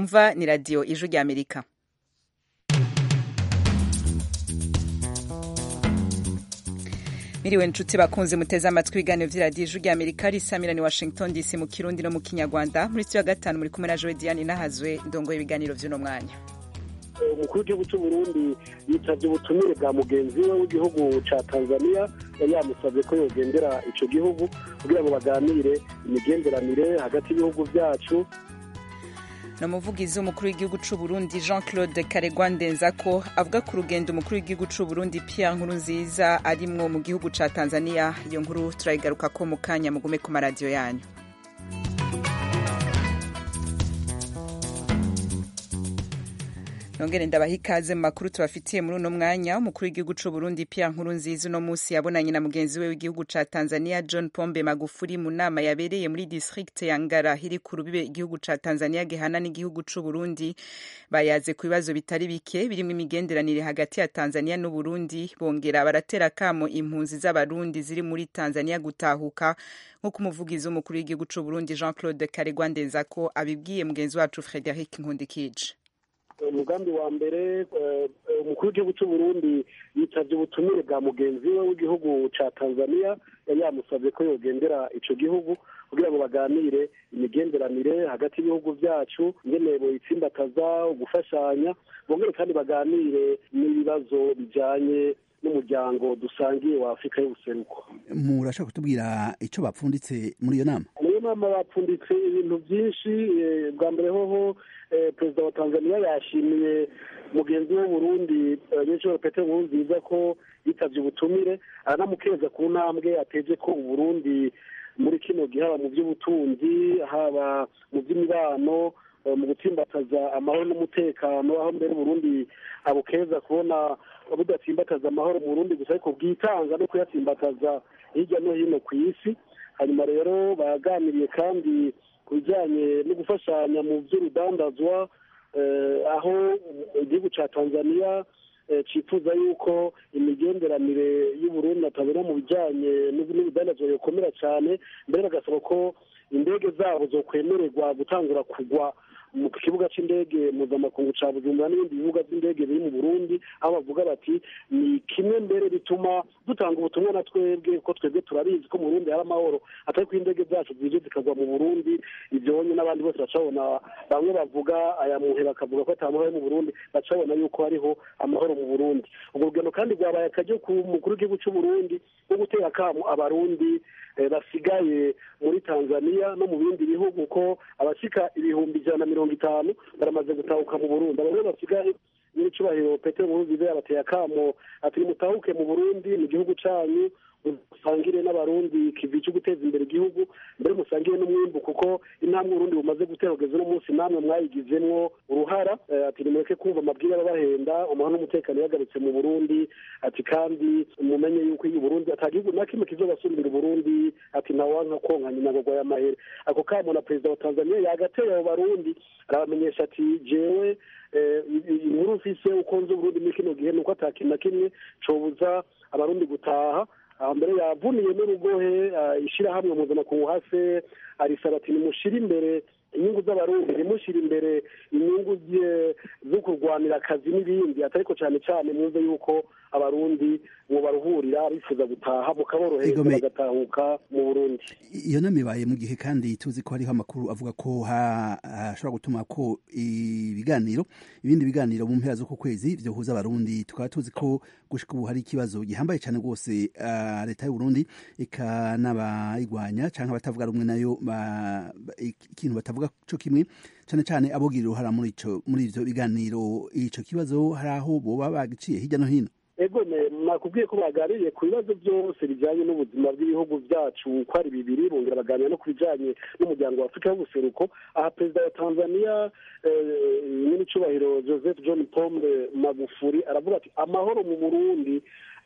mwumva ni radiyo ijwi rya amerika miriwe nshuti bakunze muteze amatwi ibiganiro vy'iradiyo ijwi rya amerika risamira ni washington dc mu kirundi no mu kinyarwanda muri studio ya gatanu muri kumwe na jowe diane nahazwe ndongoye ibiganiro vy'uno mwanya umukuru w'igihugu cy'u Burundi yitabye ubutumire bwa mugenzi we w'igihugu ca Tanzania yari yamusabye ko yogendera ico gihugu kugira ngo baganire imigenderanire hagati y'ibihugu vyacu ni umuvugizi w'umukuru w'igihugu cy'u Burundi jean claude karegwa ndenzako avuga ku rugendo umukuru w'igihugu cy'u Burundi pierre nkurunziza arimwo mu gihugu ca tanzania iyo nkuru turayigaruka ko mu kanya mugume ku maradiyo yanyu nongere ndabaha ikaze mu makuru tubafitiye muri uno mwanya umukuru w'igihugu cy'u Burundi Pierre Nkurunziza uno munsi yabonanye na mugenzi we w'igihugu ca Tanzania John Pombe Magufuli mu nama yabereye muri district ya Ngara iri ku rubibe igihugu ca Tanzania gihana n'igihugu cy'u Burundi bayaze ku bibazo bitari bike birimo imigenderanire hagati ya Tanzania n'u Burundi bongera baratera kamo impunzi z'abarundi ziri muri Tanzania gutahuka nk'uko umuvugizi w'umukuru w'igihugu cy'u Burundi Jean Claude Karegwa Ndenzako abibwiye mugenzi wacu Frederic Nkundikije umugambi wa mbere umukuru w'igihugu cy'u Burundi yitabye ubutumire bwa mugenzi we w'igihugu ca Tanzania yari yamusabye ko yogendera ico gihugu kugira ngo baganire imigenderanire hagati y'ibihugu vyacu ingene boyitsimbataza gufashanya bongere kandi baganire n'ibibazo bijanye n'umuryango dusangiye wa Afurika y'ubuseruko murashaka kutubwira ico bapfunditse muri iyo nama muri iyo nama bapfunditse ibintu byinshi bwa mbere hoho perezida wa tanzania yashimiye mugenzi we Burundi nyinshuro Petero Nkurunziza ko yitabye ubutumire aranamukeza ku ntambwe ateje ko uburundi muri kino gihe haba mu by'ubutunzi haba mu by'imibano mu gutsimbataza amahoro n'umutekano aho mbere Burundi abukeza kubona budatsimbataza amahoro mu Burundi gusa ariko bwitanga no kuyatsimbataza hirya no hino ku isi hanyuma rero baganiriye kandi ku bijyanye no gufashanya mu by'urudandazwa aho igihugu cya tanzania cyifuza yuko imigenderanire y'uburundi atabera mu bijyanye n'urudandazwa yokomera cyane mbere bagasaba ko indege zabo zokwemererwa gutangura kugwa mu kibuga cy'indege mpuzamakungu cya bujumbura n'ibindi bibuga by'indege biri mu burundi aho bavuga bati ni kimwe mbere bituma dutanga ubutumwa na twebwe ko twebwe turabizi ko mu burundi hari amahoro atari ko indege zacu zije zikagwa mu burundi ibyo bonye n'abandi bose bacabona bamwe bavuga aya muhe bakavuga ko ata mahoro mu burundi bacabona yuko hariho amahoro mu burundi ubwo rugendo kandi rwabaye akaryo ku mukuru w'igihugu cy'u burundi no gutera akamo abarundi basigaye muri tanzania no mu bindi bihugu ko abashyika ibihumbi ijana na mirongo itanu baramaze gutahuka mu burundi abo basigaye nyir'icyubahiro petero nkurunziza yabateye akamo ati nimutahuke mu burundi mu gihugu cyanyu musangire n'abarundi kivi cyo guteza imbere igihugu mbere musangire n'umwimbu kuko intambwe urundi bumaze gutera kugeza uno munsi namwe mwayigizemwo uruhara ati nimureke kumva amabwire ababahenda amahoro n'umutekano yagarutse mu burundi ati kandi mumenye yuko iyo burundi ata gihugu na kimwe kizobasumbira uburundi ati ntawanka konka nyina ngo y'amahere ako kamo na perezida wa tanzania yagateye abo barundi arabamenyesha ati jewe inkuru mfise uko nzi uburundi muri kino gihe nuko ata kintu na kimwe cobuza abarundi gutaha mbere yavuniye n'urugohe ishyirahamwe mpuzamakungu hase arisaba ati nimushyire imbere inyungu z'abarundi ntimushyire imbere inyungu zo kurwanira akazi n'ibindi ariko cyane cyane mwumve yuko abarundi ngo baruhurira bifuza gutaha mukaborohereza bagatahuka mu burundi iyo nama ibaye mu gihe kandi tuzi ko hariho amakuru avuga ko hashobora gutuma ko ibiganiro ibindi biganiro mu mpera z'uku kwezi byohuza abarundi tukaba tuzi ko gushika ubu hari ikibazo gihambaye cyane rwose leta y'uburundi ikanabayigwanya cyangwa abatavuga rumwe nayo ikintu batavuga co kimwe cyane cyane abogira uruhara muri ico muri ivyo biganiro ico kibazo hari aho boba bagiciye hirya no hino ego nakubwiye ko baganiriye ku bibazo byose bijyanye n'ubuzima bw'ibihugu byacu uko ari bibiri bongera baganira no ku bijyanye n'umuryango wa afurika y'ubuseruko aha perezida wa tanzania nyir'icyubahiro joseph john pombe magufuri aravuga ati amahoro mu burundi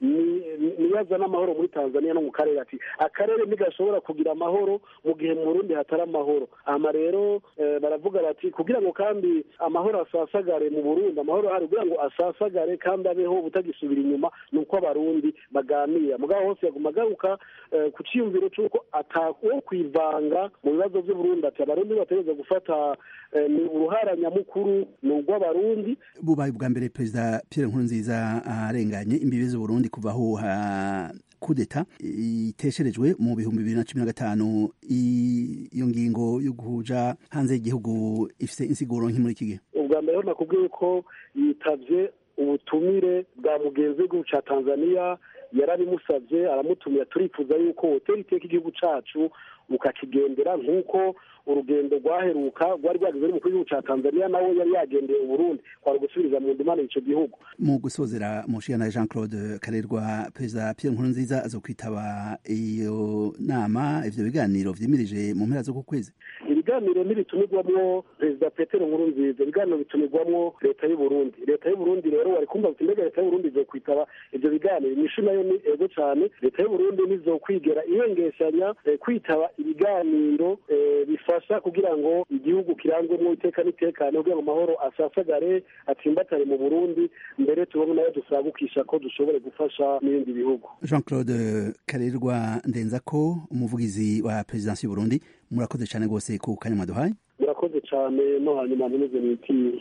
niyo azana amahoro muri tanzania no mu karere ati akarere ntigashobora kugira amahoro mu gihe mu burundi hatari amahoro ama rero baravuga bati kugira ngo kandi amahoro asasagare mu burundi amahoro ahari kugira ngo asasagare kandi abeho butagisubira inyuma ni uko abarundi baganira mugabo hose yaguma agaruka ku cyiyumviro cy'uko atawo kwivanga mu bibazo by'uburundi ati abarundi bategereza gufata ni uruhara nyamukuru ni urw'abarundi bubaye ubwa mbere perezida pierre nkurunziza arenganye imbibi z'uburundi kuvaho kudeta itesherejwe mu bihumbi bibiri na cumi na gatanu iyo ngingo yo guhuja hanze y'igihugu ifite insiguro nk'i muri iki gihe ubwa mbere nakubwiye ko yitabye ubutumire bwa mugenzi w'igihugu cya tanzania yarabimusabye aramutumira turifuza yuko hoteli iteka igihugu cyacu mukakigendera nk'uko urugendo rwaheruka rwari rwageze n'umukuru w'igihugu cya tanzania nawe yari yagendeye uburundi kwari gusubiriza mu ndimane icyo gihugu mu gusozera mushiyana jean claude karerwa perezida pierre nkurunziza aza kwitaba iyo nama ivyo biganiro vyimirije mu mpera z'uku kwezi ibiganiro ntibitumirwamwo perezida petero nkurunziza ibiganiro bitumirwamwo leta y'uburundi leta y'uburundi rero wari kumva uti mbega leta y'uburundi izokwitaba ivyo biganiro inyishu nayo ni ego cane leta y'uburundi nizokwigera ihengeshanya kwitaba ibiganiro bifasha kugira ngo igihugu kirangwemo iteka n'itekane kugira ngo amahoro asasagare atsimbatare mu burundi mbere tubone nayo dusagukisha ko dushobore gufasha n'ibindi bihugu jean claude karerwa ndenza ko umuvugizi wa perezidansi y'uburundi murakoze cyane rwose ku kanya mwaduhaye murakoze cyane no hanyuma ntimeze mwitiye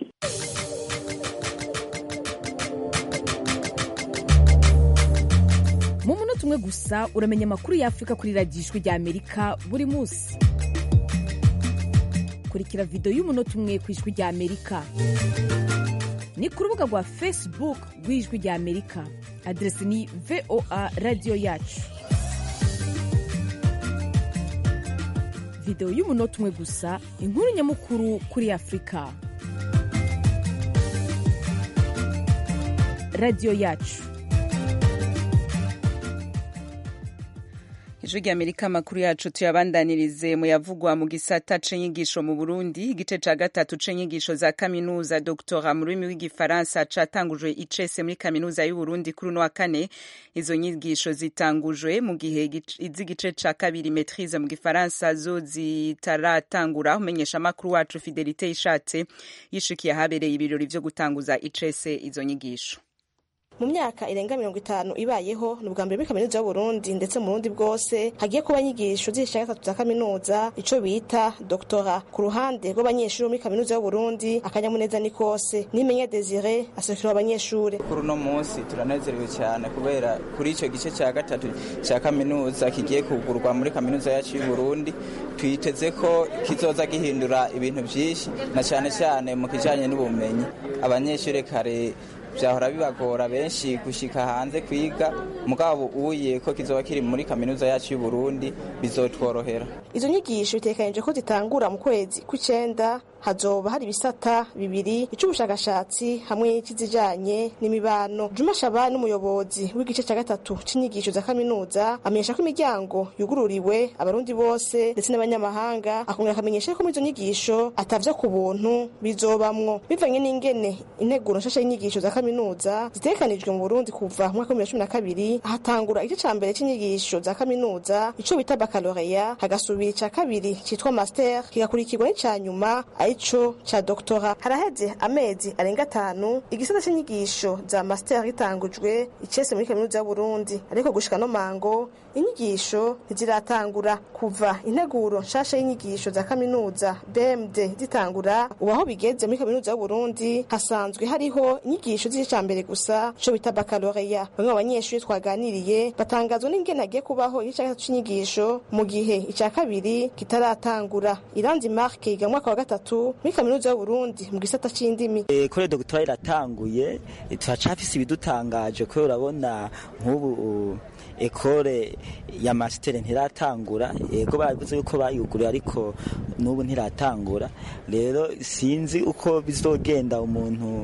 mu munota umwe gusa uramenya amakuru y'afurika kuri radiyo ijwi rya amerika buri munsi kurikira videwo y'umunota umwe ku ijwi rya amerika ni ku rubuga rwa facebook rw'ijwi rya amerika aderesi ni voa radiyo yacu videwo y'umunota umwe gusa inkuru nyamukuru kuri afurika radiyo yacu ijwi rya amerika amakuru yacu tuyabandanirize mu yavugwa mu gisata c'inyigisho mu burundi igice ca gatatu c'inyigisho za kaminuza doktora mu rurimi rw'igifaransa catangujwe icese muri kaminuza y'uburundi kuri uno wa kane izo nyigisho zitangujwe mu gihe iz'igice ca kabiri maitrise mu gifaransa zo zitaratangura umenyesha amakuru wacu fidelite ishatse yishikiye ahabereye ibirori vyo gutanguza icese izo nyigisho mu myaka irenga mirongo itanu ibayeho ni ubwa mbere muri kaminuza y'uburundi ndetse mu burundi bwose hagiye kuba inyigisho z'isha gatatu za kaminuza ico bita doktora ku ruhande rw'abanyeshuri muri kaminuza y'uburundi akanyamuneza ni kose nimenya desire aserukira abanyeshuri kuri uno munsi turanezerewe cyane kubera kuri icyo gice cya gatatu cya kaminuza kigiye kugurwa muri kaminuza yacu y'uburundi twiteze ko kizoza gihindura ibintu byinshi na cyane cyane mu kijanye n'ubumenyi abanyeshuri kare byahora bibagora benshi gushika hanze kwiga mugabo uye ko kizoba kiri muri kaminuza yacu y'uburundi bizotworohera izo nyigisho bitekanije ko zitangura mu kwezi kw'icenda hazoba hari ibisata bibiri icy'ubushakashatsi hamwe n'ikizijanye n'imibano juma shaba n'umuyobozi w'igice cya gatatu c'inyigisho za kaminuza amenyesha ko imiryango yugururiwe abarundi bose ndetse n'abanyamahanga akongera akamenyesha ko muri izo nyigisho atavyo ku buntu bizobamwo bivanye n'ingene integuro nshasha y'inyigisho za kaminuza zitegekanijwe mu burundi kuva mu mwaka w'ibihumbi bibiri na cumi na kabiri hatangura igice ca mbere c'inyigisho za kaminuza ico bita bakaloreya hagasubira ica kabiri citwa master kigakurikirwa n'ica nyuma arico ca doktora haraheze amezi arenga atanu igisata c'inyigisho za master gitangujwe icese muri kaminuza y'uburundi ariko gushika no mango inyigisho ntiziratangura kuva integuro nshasha y'inyigisho za kaminuza bmd zitangura ubu aho bigeze muri kaminuza y'uburundi hasanzwe hariho inyigisho z'igice ca mbere gusa ico bita bakaloreya bamwe mu banyeshuri twaganiriye batangazwa n'ingene hagiye kubaho igice ca gatatu c'inyigisho mu gihe ica kabiri kitaratangura iranzi marke yiga mu mwaka wa gatatu muri kaminuza y'uburundi mu gisata c'indimi kore dogitwari iratanguye turacafise ibidutangaje kubera urabona nk'ubu ekore ya masitere ntiratangura yego bavuze yuko bayuguriye ariko n'ubu ntiratangura rero sinzi uko bizogenda umuntu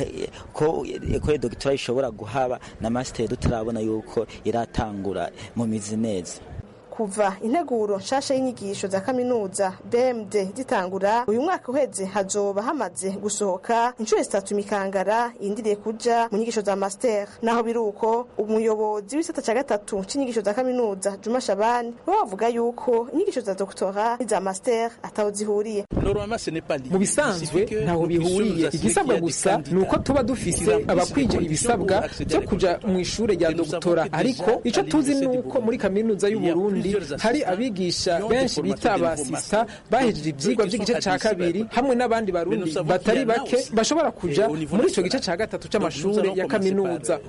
ko ekore dogitwari ishobora guhaba na masitere tutarabona yuko iratangura mu mizi neza kuva integuro nshasha y'inyigisho za kaminuza bmd zitangura uyu mwaka uheze hazoba hamaze gusohoka inshuro zitatu imikangara yindiriye kuja mu nyigisho za master naho biri uko umuyobozi w'isata ca gatatu c'inyigisho za kaminuza juma shabani we bavuga yuko inyigisho za doktora n'iza master ataho zihuriye mu bisanzwe ntaho bihuriye igisabwa gusa ni uko tuba dufise abakwije ibisabwa byo kuja mu ishure rya doktora ariko ico tuzi ni uko muri kaminuza y'u Burundi hari abigisha benshi bita abasista bahejeje ivyigwa vy'igice ca kabiri hamwe n'abandi barundi batari bake bashobora kuja muri ico gice ca gatatu c'amashure ya kaminuza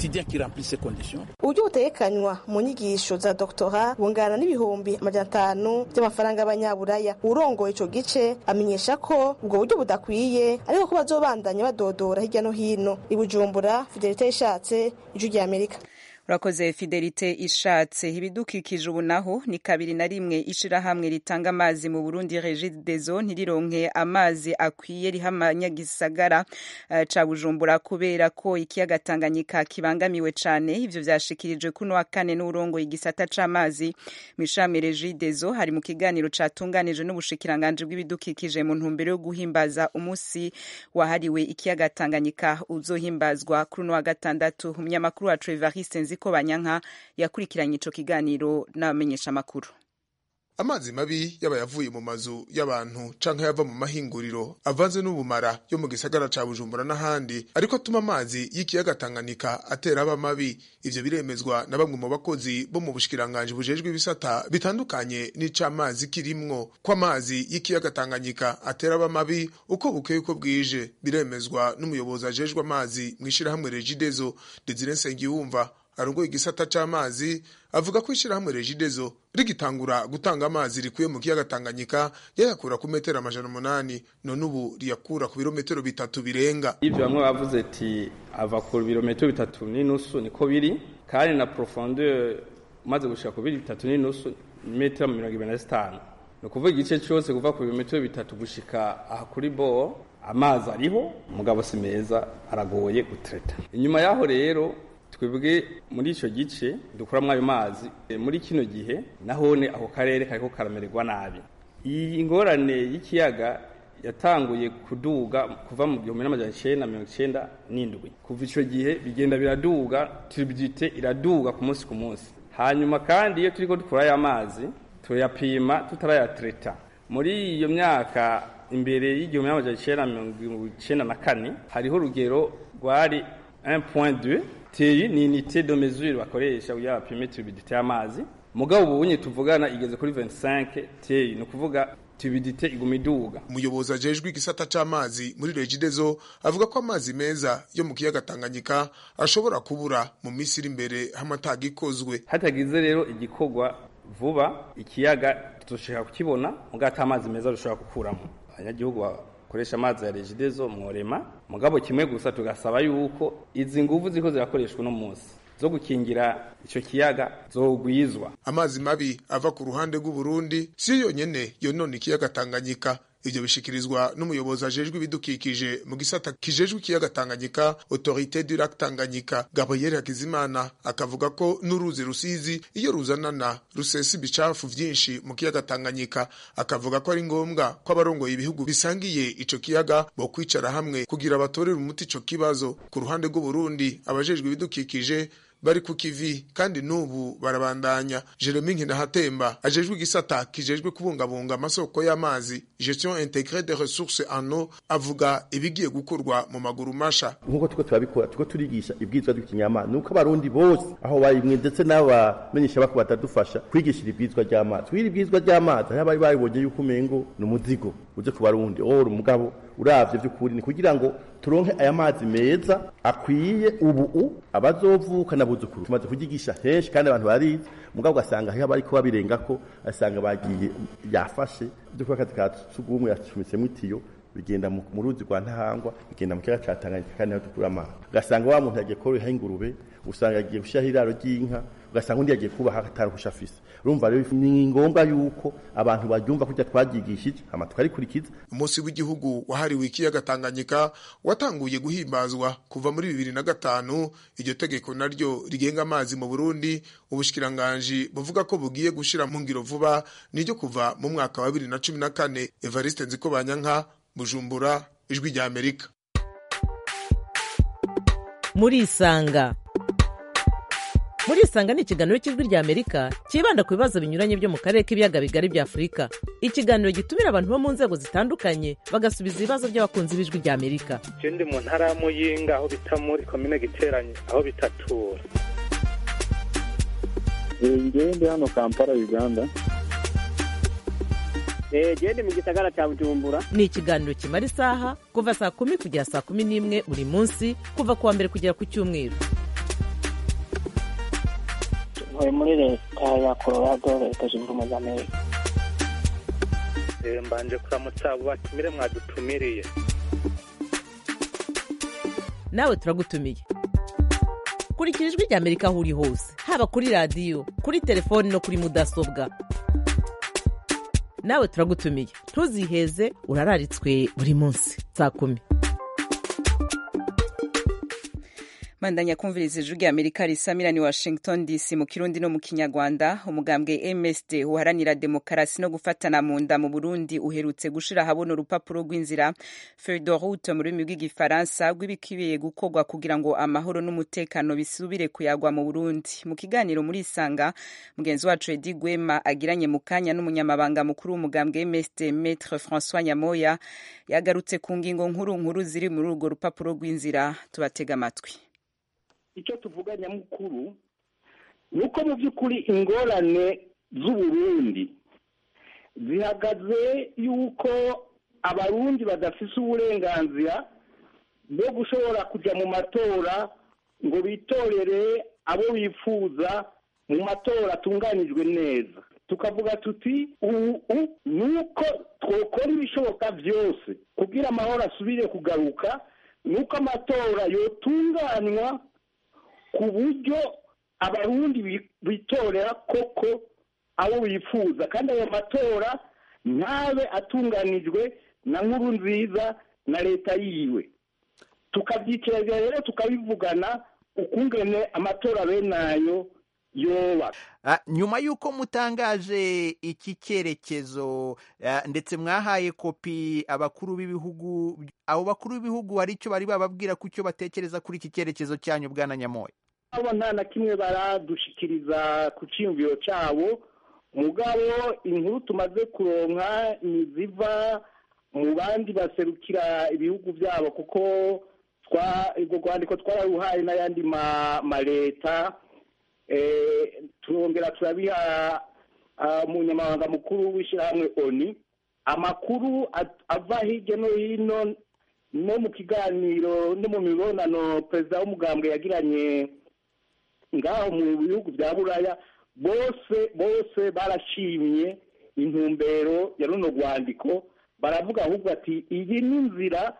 uburyo butegekanywa mu nyigisho za doktora bungana n'ibihumbi amajana atanu by'amafaranga y'abanyaburaya urongoye ico gice amenyesha ko ubwo buryo budakwiye ariko ko bazobandanya badodora hirya no hino i bujumbura fidelite ishatse ijwi rya amerika urakoze fidelite ishatse ibidukikije ubu naho ni kabiri na rimwe ishirahamwe ritanga amazi mu burundi regidezo ntirironke amazi akwiye riha amanyagisagara uh, ca bujumbura kubera ko ikiyaga tanganyika kibangamiwe cane ivyo vyashikirijwe kuno wa kane n'urongoye igisata c'amazi mw'ishirahamwe regidezo hari mu kiganiro catunganijwe n'ubushikiranganji bw'ibidukikije mu ntumbero yo guhimbaza umusi wahariwe ikiyaga tanganyika uzohimbazwa kuri uno wa gatandatu umunyamakuru wacu evariste nziko banyanka yakurikiranye ico kiganiro n'abamenyesha amakuru amazi mabi yaba yavuye mu mazu y'abantu canke yava mu mahinguriro avanze n'ubumara yo mu gisagara ca bujumbura n'ahandi ariko atuma amazi y'ikiyaga tanganyika atera aba mabi ivyo biremezwa na bamwe mu bakozi bo mu bushikiranganji bujejwe ibisata bitandukanye n'icamazi kirimwo ko amazi y'ikiyaga tanganyika atera aba mabi uko bukeye uko bwije biremezwa n'umuyobozi ajejwe amazi mw'ishirahamwe regidezo desire nsengiyumva arongoye igisata c'amazi avuga ko ishirahamwe regidezo rigitangura gutanga amazi rikuye mu kiyaga Tanganyika yayakura ku metero amajana umunani none ubu riyakura ku birometero bitatu birenga ivyo bamwe bavuze ati ava ku birometero bitatu n'inusu niko biri kandi na profondeur umaze gushika ku biri bitatu n'inusu metero mirongo ibiri na zitanu ni ukuvuga igice cyose kuva ku birometero bitatu gushika aha kuri bo amazi ariho umugabo si meza aragoye gutreta inyuma yaho rero twebwe muri icyo gice dukuramo ayo mazi muri kino gihe nahone ako karere kariko karamererwa nabi iyi ngorane y'ikiyaga yatanguye kuduga kuva mu gihumbi n'amajana icenda mirongo icenda n'indwi kuva ico gihe bigenda biraduga turbidite iraduga ku munsi ku munsi hanyuma kandi iyo turiko dukura aya mazi tuyapima tutarayatreta muri iyo myaka imbere y'igihumbi n'amajana icenda mirongo icenda na kane hariho urugero rwari 1.2 TI ni unité de mesure bakoresha kugira bapime turbidité y'amazi mugabo ubu bunye tuvugana igeze kuri 25 TI ni ukuvuga turbidité iguma iduga umuyobozi ajejwe igisata c'amazi muri regidezo avuga ko amazi meza yo mu kiyaga Tanganyika ashobora kubura mu minsi iri imbere hamataga ikozwe hatagize rero igikorwa vuba ikiyaga tuzoshaka kukibona mugabo ata amazi meza dushobora gukuramo abanyagihugu bakoresha amazi ya regidezo mworema mugabo kimwe gusa tugasaba yuko izi nguvu ziko zirakoreshwa uno munsi zo gukingira ico kiyaga zogwizwa amazi mabi ava ku ruhande rw'u Burundi si yonyene yonona ikiyaga Tanganyika ivyo bishikirizwa n'umuyobozi ajejwe ibidukikije mu gisata kijejwe ikiyaga Tanganyika Autorité du Lac Tanganyika Gabriel Hakizimana akavuga ko n'uruzi rusizi iyo ruzanana rusesa ibicafu vyinshi mu kiyaga Tanganyika akavuga ko ari ngombwa ko abarongoye ibihugu bisangiye ico kiyaga bo kwicara hamwe kugira batorere umuti ico kibazo ku ruhande rw'u Burundi abajejwe ibidukikije bari ku kivi kandi n'ubu barabandanya Jeremy Nkinahatemba ajejwe igisata kijejwe kubungabunga amasoko y'amazi gestion intégrée des ressources en eau avuga ibigiye gukorwa mu maguru masha nkuko tuko turabikora tuko turigisha ibwizwa ry'ikinyamana nuko abarundi bose aho barimwe ndetse n'abamenyesha bako batadufasha kwigishira ibwizwa ry'amazi kwiri ibwizwa ry'amazi aho bari babonye yuko umengo ni umuzigo uje ku barundi oh umugabo uravye vy'ukuri ni kugira ngo turonke aya mazi meza akwiye ubu abazovuka n'abuzukuru tumaze kugigisha henshi kandi abantu barizi mugabo ugasanga hariho abariko babirengako asanga bagiye yafashe ivyo kuba akazi ka sugumwe yacumisemo itiyo bigenda mu ruzi rwa ntahangwa bigenda mu kiyaga ca Tanganyika kandi naho dukura amazi ugasanga wa muntu yagiye koroha ingurube usanga agiye gushiraho iraro ry'inka ugasanga undi yagiye kubaha ataruhusha afise urumva rero ni ngombwa yuko abantu baryumva kurya twaryigishije hama tukarikurikiza umunsi w'igihugu wahariwe ikiyaga tanganyika watanguye guhimbazwa kuva muri bibiri na gatanu iryo tegeko naryo rigenga amazi mu burundi ubushikiranganji buvuga ko bugiye gushira mu ngiro vuba niryo kuva mu mwaka wa bibiri na cumi na kane evariste nzikobanyanka bujumbura ijwi rya amerika murisanga murisanga ni ikiganiro cy'ijwi rya amerika cyibanda ku bibazo binyuranye byo mu karere k'ibiyaga bigari bya afurika ikiganiro gitumira abantu bo mu nzego zitandukanye bagasubiza ibibazo by'abakunzi b'ijwi rya amerika je ndi mu ntara ya muyinga aho bita muri komine giteranye aho bitatura ngewe ndi hano kampala uganda gende mu gisagara cya bujumbura ni ikiganiro kimara isaha kuva saa kumi kugera saa kumi n'imwe buri munsi kuva ku wa mbere kugera ku cyumweru ntuye muri leta ya colorado leta zunze ubumwe za amerika mbanje kuramutsa abo batumire mwadutumiriye nawe turagutumiye kurikira ijwi rya amerika aho uri hose haba kuri radiyo kuri telefoni no kuri mudasobwa nawe turagutumiye ntuziheze urararitswe buri munsi saa kumi mandanya kumviriza ijwi rya amerika risamira ni washington dc mu kirundi no mu kinyarwanda umugambwe msd uharanira demokarasi no gufatana mu nda mu burundi uherutse gushira ahabona urupapuro rw'inzira fedorute mu rurimi rw'igifaransa rw'ibikwiye gukorwa kugira ngo amahoro n'umutekano bisubire kuyagwa mu burundi mu kiganiro muri isanga mugenzi wacu edi gwema agiranye mu kanya n'umunyamabanga mukuru w'umugambwe msd metre francois nyamoya yagarutse ku ngingo nkuru nkuru ziri muri urwo rupapuro rw'inzira tubatega amatwi icyo tuvuga nyamukuru ni uko mu by'ukuri ingorane z'uburundi zihagaze yuko abarundi badafise uburenganzira bwo gushobora kujya mu matora ngo bitorere abo bifuza mu matora atunganijwe neza tukavuga tuti ubu ni uko twakora ibishoboka byose kugira amahoro asubire kugaruka ni uko amatora yotunganywa ku buryo abarundi bitorera koko abo bifuza kandi ayo matora ntabe atunganijwe na nkuru nziza na leta yiwe tukabyicarira rero tukabivugana ukungene amatora bene ayo yoba nyuma y'uko mutangaje iki cyerekezo ndetse mwahaye kopi abakuru b'ibihugu abo bakuru b'ibihugu hari icyo bari bababwira ku cyo batekereza kuri iki cyerekezo cyanyu bwana nyamoya abo nta na kimwe baradushikiriza ku cyiyumviro cyabo mugabo inkuru tumaze kuronka ni ziva mu bandi baserukira ibihugu byabo kuko urwo rwandiko twararuhaye n'ayandi maleta turongera turabiha umunyamabanga mukuru w'ishyirahamwe oni amakuru ava hirya no hino no mu kiganiro no mu mibonano perezida w'umugambwe yagiranye ngaho mu bihugu bya buraya bose bose barashimye intumbero ya runo rwandiko baravuga ahubwo ati iyi ni inzira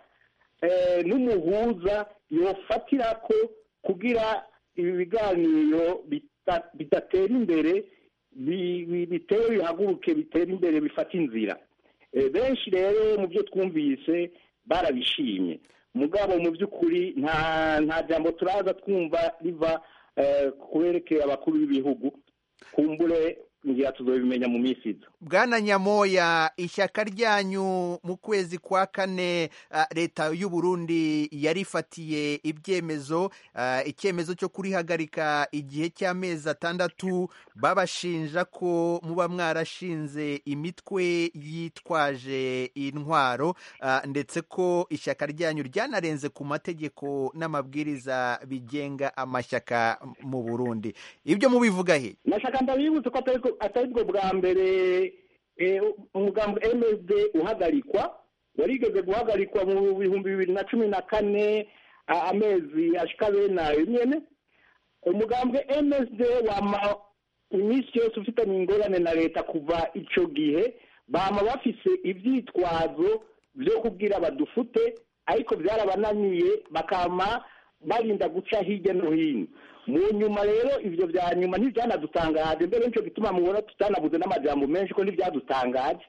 n'umuhuza yofatira ko kugira ibi biganiro bidatera imbere bitewe bihaguruke bitera imbere bifata inzira benshi rero mu byo twumvise barabishimye mugabo mu by'ukuri nta nta jambo turaza twumva riva kuberekeye abakuru b'ibihugu kumbure ngira tuzabimenya mu minsi iza bwana nyamoya ishyaka ryanyu mu kwezi kwa kane leta y'u Burundi yarifatiye ibyemezo icyemezo cyo kurihagarika igihe cy'amezi atandatu babashinja ko muba mwarashinze imitwe yitwaje intwaro ndetse ko ishyaka ryanyu ryanarenze ku mategeko n'amabwiriza bigenga amashyaka mu Burundi ibyo mubivuga he nashaka ndabibutse ko atari bwo bwa mbere umugambi msd uhagarikwa warigeze guhagarikwa mu bihumbi bibiri na cumi na kane amezi ashika bene ayo nyene umugambi msd wama iminsi yose ufitanye ingorane na leta kuva ico gihe bama bafise ivyitwazo vyo kubwira badufute ariko byarabananiye bakama barinda guca hirya no hino mu nyuma rero ibyo bya nyuma ntibyanadutangaje mbere nicyo gituma mubona tutanabuze n'amajambo menshi ko ntibyadutangaje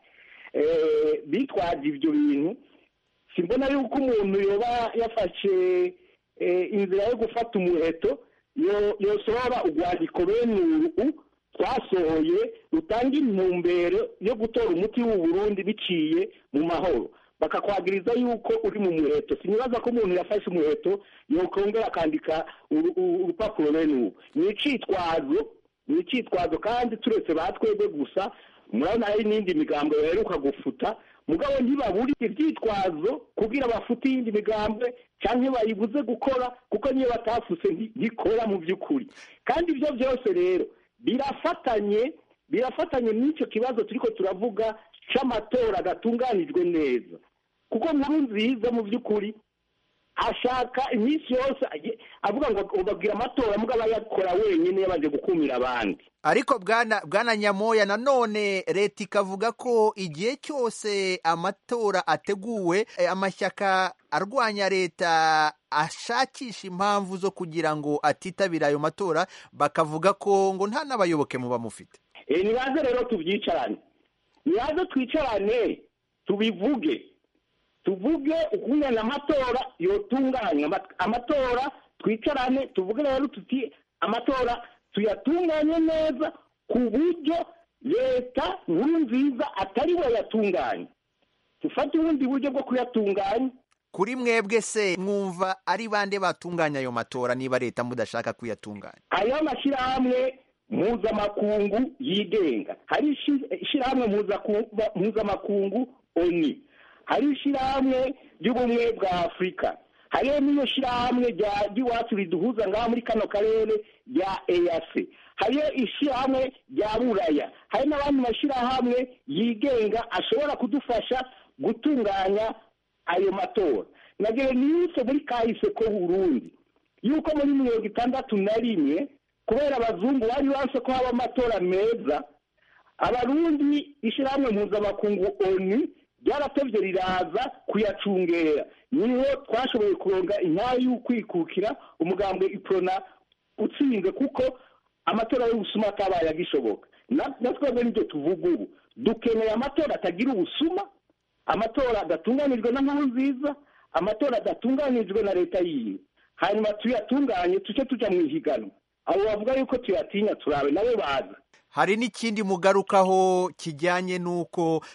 bitwaje ibyo bintu simbona yuko umuntu yoba yafashe inzira yo gufata umuheto yosohora urwandiko bene uru twasohoye rutanga intumbero yo gutora umuti w'uburundi biciye mu mahoro bakakwagiriza yuko uri mu muheto sinibaza ko umuntu yafashe umuheto yokongera akandika urupapuro bene ubu ni icitwazo ni icitwazo kandi turetse ba twebwe gusa murabona hari n'indi migambo baheruka gufuta mugabo ntibabure ibyitwazo kugira bafute iyindi migambwe cyangwa bayibuze gukora kuko niyo batafuse ntikora mu by'ukuri kandi ibyo byose rero birafatanye birafatanye n'icyo kibazo turiko turavuga cy'amatora gatunganijwe neza kuko nkuru nziza mu by'ukuri ashaka iminsi yose avuga ngo babwira amatora mugabo ayakora wenyine yabanje gukumira abandi ariko bwana bwana nyamoya nanone leta ikavuga ko igihe cyose amatora ateguwe amashyaka arwanya leta ashakisha impamvu zo kugira ngo atitabire ayo matora bakavuga ko ngo nta n'abayoboke muba mufite nibaze rero tubyicarane nibaze twicarane tubivuge tuvuge ukungana amatora yotunganywa amatora twicarane tuvuge rero tuti amatora tuyatunganye neza ku buryo leta nkuru nziza atari we yatunganya dufate ubundi buryo bwo kuyatunganya kuri mwebwe se mwumva ari bande batunganya ayo matora niba leta mudashaka kuyatunganya ayo mashyirahamwe mpuzamakungu yigenga hari ishyirahamwe mpuzamakungu oni hari ishyirahamwe ry'ubumwe bwa afurika hariho n'iyo shyirahamwe ry'iwacu riduhuza ngaha muri kano karere rya eyase hariyo ishyirahamwe rya buraya hari n'abandi mashyirahamwe yigenga ashobora kudufasha gutunganya ayo matora nagere niyise muri kahise ko burundi yuko muri mirongo itandatu na rimwe kubera abazungu bari banse ko haba amatora meza abarundi ishyirahamwe mpuzamakungu oni ryaratevye riraza kuyacungera niho twashoboye kuronga intayo y'ukwikukira umugambwe iprona utsinze kuko amatora y'ubusuma atabaye agishoboka natwebwe nibyo tuvuga ubu dukeneye amatora atagira ubusuma amatora adatunganijwe na nkuru nziza amatora adatunganijwe na leta yiwe hanyuma tuyatunganye tuce tuja mu ihiganwa abo bavuga yuko tuyatinya turabe nabo baza hari n'ikindi mugarukaho kijyanye n'uko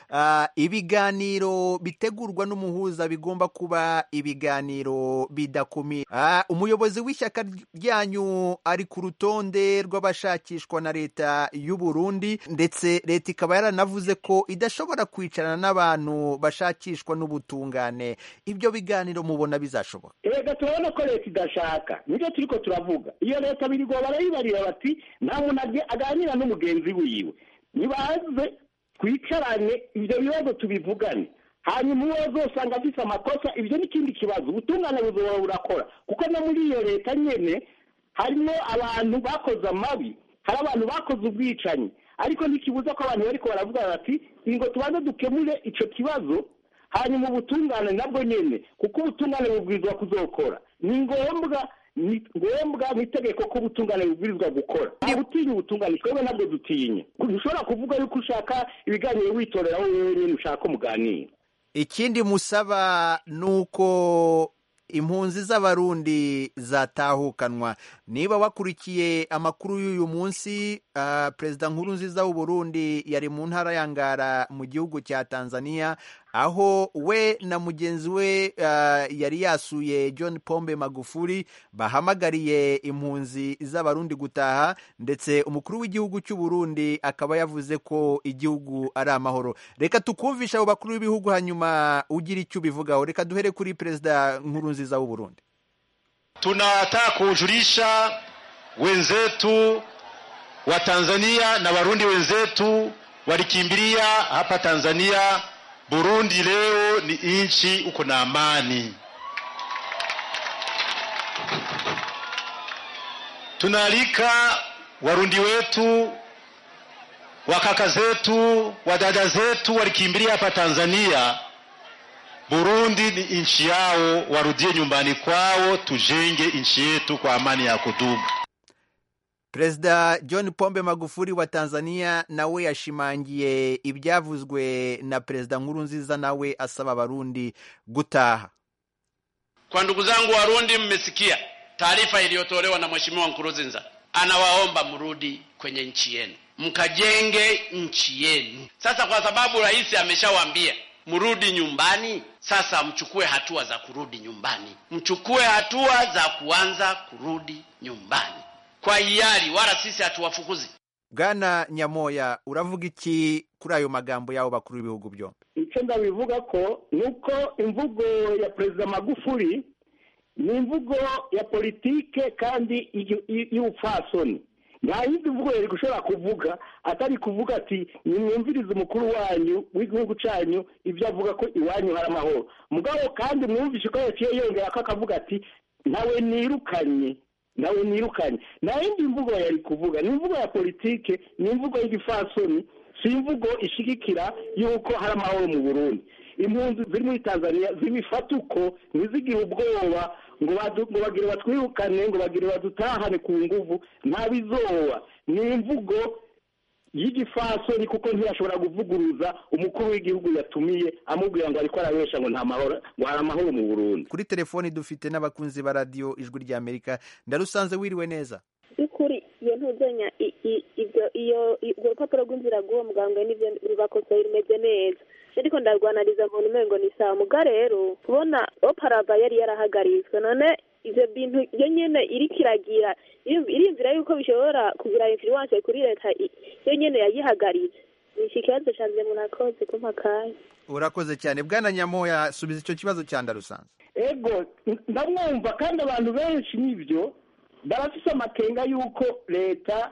ibiganiro bitegurwa n'umuhuza bigomba kuba ibiganiro bidakumira umuyobozi w'ishyaka ryanyu ari ku rutonde rw'abashakishwa na leta y'u Burundi ndetse leta ikaba yaranavuze ko idashobora kwicarana n'abantu bashakishwa n'ubutungane ibyo biganiro mubona bizashoboka reka turabona ko leta idashaka nibyo turi ko turavuga iyo leta birigwa barayibarira bati nta muntu aganira n'umugenzi wiwe nibaze twicarane ibyo bibazo tubivugane hanyuma uwo uzosanga afite amakosa ibyo ni ikindi kibazo ubutungane buzoba burakora kuko no muri iyo leta nyine harimo abantu bakoze amabi hari abantu bakoze ubwicanyi ariko ntikibuza ko abantu bariko baravuga bati ngo tubanze dukemure icyo kibazo hanyuma ubutungane nabwo nyine kuko ubutungane bubwirizwa kuzokora ni ngombwa ni ngombwa mu itegeko ko ubutungane bubwirizwa gukora ntabwo utinya ubutungane twebwe nabwo dutinye ntushobora kuvuga yuko ushaka ibiganiro witorera wowe wenyine ushaka umuganira ikindi musaba ni uko impunzi z'abarundi zatahukanwa niba wakurikiye amakuru y'uyu munsi uh, perezida nkuru nziza w'uburundi yari mu ntara ya ngara mu gihugu cya tanzania aho we na mugenzi we uh, yari yasuye john pombe magufuli bahamagariye impunzi z'abarundi gutaha ndetse umukuru w'igihugu cy'uburundi akaba yavuze ko igihugu ari amahoro reka tukumvishe abo bakuru b'ibihugu hanyuma ugira icyo ubivugaho reka duhere kuri perezida nkuru nziza w'uburundi tunataka kujulisha wenzetu wa Tanzania na Warundi wenzetu walikimbilia hapa Tanzania. Burundi leo ni nchi uko na amani. Tunaalika Warundi wetu wakaka zetu wadada zetu walikimbilia hapa Tanzania Burundi ni nchi yao, warudie nyumbani kwao, tujenge nchi yetu kwa amani ya kudumu. perezida john pombe magufuli wa tanzania nawe yashimangiye ibyavuzwe na perezida nkurunziza nawe asaba abarundi gutaha Kwa ndugu zangu Warundi, mmesikia taarifa iliyotolewa na Mheshimiwa Nkurunziza, anawaomba mrudi kwenye nchi yenu, mkajenge nchi yenu. Sasa kwa sababu rais ameshawaambia mrudi nyumbani, sasa mchukue hatua za kurudi nyumbani, mchukue hatua za kuanza kurudi nyumbani kwa hiari, wala sisi hatuwafukuzi. bwana nyamoya uravuga iki kuri ayo magambo y'abo bakuru b'ibihugu byombi icyo ndabivuga ko ni uko imvugo ya perezida magufuli ni imvugo ya politike kandi y- y- y'ubupfasoni nta yindi mvugo yari gushobora kuvuga atari kuvuga ati nimwumvirize umukuru wanyu w'igihugu cyanyu ibyo avuga ko iwanyu hari amahoro mugabo kandi mwumvishe ko yaciye yongera ko akavuga ati nawe nirukanye nawe nirukanye nta yindi mvugo yari kuvuga ni imvugo ya politike ni imvugo y'igifasoni si imvugo ishigikira y'uko hari amahoro mu burundi impunzi ziri muri tanzania zibifata uko ntizigire ubwoba ngo badu- ngo bagire batwirukane ngo bagire badutahane ku nguvu ntabizoba ni imvugo y'igifasoni kuko ntiyashobora kuvuguruza umukuru w'igihugu yatumiye amubwira ngo ariko arabesha ngo nta mahoro ngo hari amahoro mu burundi kuri telefoni dufite n'abakunzi ba radiyo ijwi ry'amerika ndarusanze wiriwe neza by'ukuri iyo ntuzenya i- i- ibyo iyo i- urwo rupapuro rw'inzira rw'uwo muganga n'ibyo rubakosoye rumeze neza ariko ndarwanariza mu umengo ni saa muga rero kubona oparava yari yarahagaritswe none ivyo bintu iyo nyene iriko iragira irim- irimvira yuko bishobora kugira influence kuri leta i- iyo nyene yayihagaritse iki kibazo canje murakoze kumpa kanya urakoze cyane bwana nyamoya subiza icyo kibazo cya ndarusanze ego ndamwumva kandi abantu benshi n'ibyo barafise amakenga y'uko leta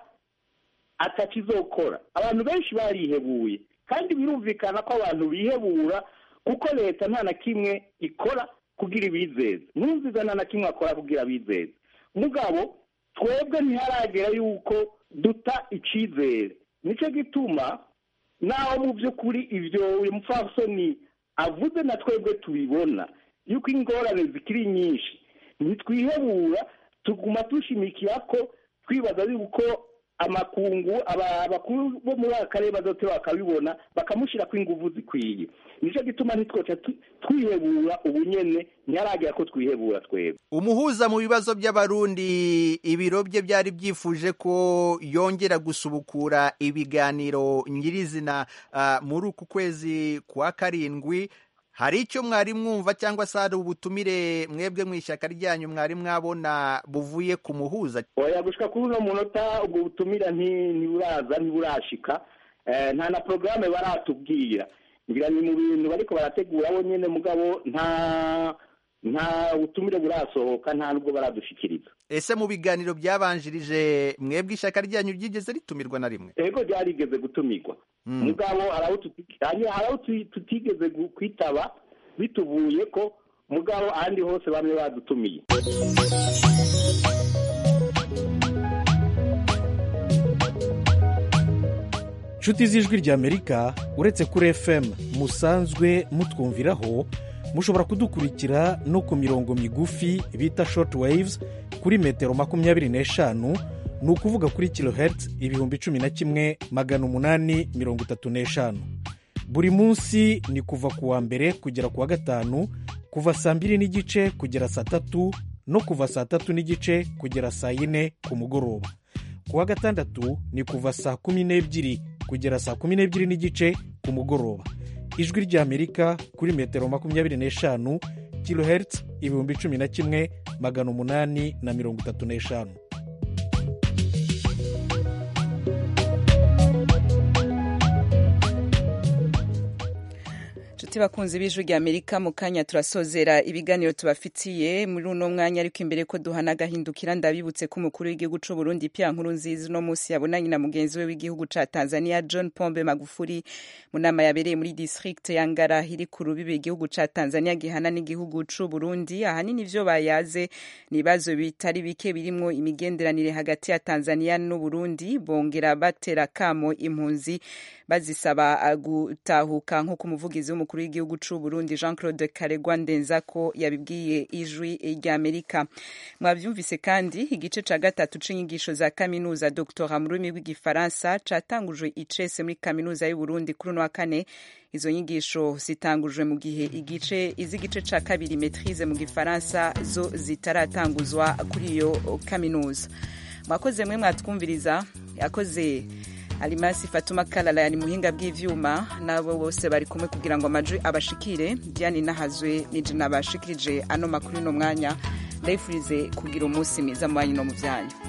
atakizokora abantu benshi barihebuye kandi birumvikana ko abantu bihebura kuko leta nta na kimwe ikora kugira ibizeze ntuziza nta na kimwe akora kugira abizeze mugabo twebwe ntiharagera yuko duta icyizere nicyo gituma naho mu by'ukuri ibyo uyu mupfasoni avuze na twebwe tubibona yuko ingorane zikiri nyinshi ntitwihebura tuguma dushimikira ko twibaza yuko amakungu aba- abakuru bo muri aka karere bazote bakabibona bakamushyira ingufu zikwiye nicyo gituma ntitwoca tu- twihebura ubu nyene ntiharagera ko twihebura twebwe umuhuza mu bibazo by'abarundi ibiro bye byari byifuje ko yongera gusubukura ibiganiro nyirizina ah, muri uku kwezi kwa karindwi hari icyo mwari mwumva cyangwa se hari ubutumire mwebwe mu ishyaka ryanyu mwari mwabona buvuye ku muhuza oya gushika kuri uno munota ubwo butumira nti- ntiburaza ntiburashika Eh, nta na porogaramu baratubwira ngira ni mu bintu bariko barategura bo nyene mugabo nta nta butumire burasohoka nta nubwo baradushikiriza ese mu biganiro byabanjirije mwebwe ishyaka ryanyu ryigeze ritumirwa na rimwe ego ryarigeze gutumirwa mugabo hari abo tuti- hari hari abo tu- tutigeze gu- kwitaba bituvuye ko mugabo ahandi hose bamwe badutumiye nshuti z'ijwi ry'amerika uretse kuri fm musanzwe mutwumviraho mushobora kudukurikira no ku mirongo migufi bita short waves kuri metero makumyabiri n'eshanu ni ukuvuga kuri kilohertz ibihumbi cumi na kimwe magana umunani mirongo itatu n'eshanu buri munsi ni kuva ku wa mbere kugera ku wa gatanu kuva saa mbiri n'igice kugera saa tatu no kuva saa tatu n'igice kugera saa yine ku mugoroba ku wa gatandatu ni kuva saa kumi n'ebyiri kugera saa kumi n'ebyiri n'igice ku mugoroba ijwi ry'amerika kuri metero makumyabiri n'eshanu kilohertz ibihumbi cumi na kimwe magana umunani na mirongo itatu n'eshanu nshuti bakunzi b'ijwi rya amerika mu kanya turasozera ibiganiro tubafitiye muri uno mwanya ariko imbere ko duhana agahindukira ndabibutse ko umukuru w'igihugu cy'u Burundi Pierre Nkurunziza uno munsi yabonanye na mugenzi we w'igihugu ca Tanzania John Pombe Magufuli mu nama yabereye muri district ya Ngara iri ku rubibe igihugu ca Tanzania gihana n'igihugu c'u Burundi ahanini ivyo bayaze ni ibibazo bitari bike birimwo imigenderanire hagati ya Tanzania n'u Burundi bongera batera kamo impunzi bazisaba gutahuka nk'uko umuvugizi w'umukuru w'igihugu c'u Burundi Jean Claude Karegwa Ndenzako yabibwiye ijwi ry'Amerika mwavyumvise kandi igice ca gatatu c'inyigisho za kaminuza Dr mu rurimi rw'igifaransa catangujwe icese muri kaminuza y'u Burundi kuri uno wa kane izo nyigisho zitangujwe mu gihe igice iz'igice ca kabiri maîtrise mu gifaransa zo zitaratanguzwa kuri iyo kaminuza mwakoze mwe mwatwumviriza yakoze alimasi fatuma kalala yani muhinga bw'ivyuma nabo bose bari kumwe kugira ngo amajwi abashikire diane nahazwe nije nabashikirije ano makuru no mwanya ndayifurize kugira umunsi mwiza mu banyu no mu vyanyu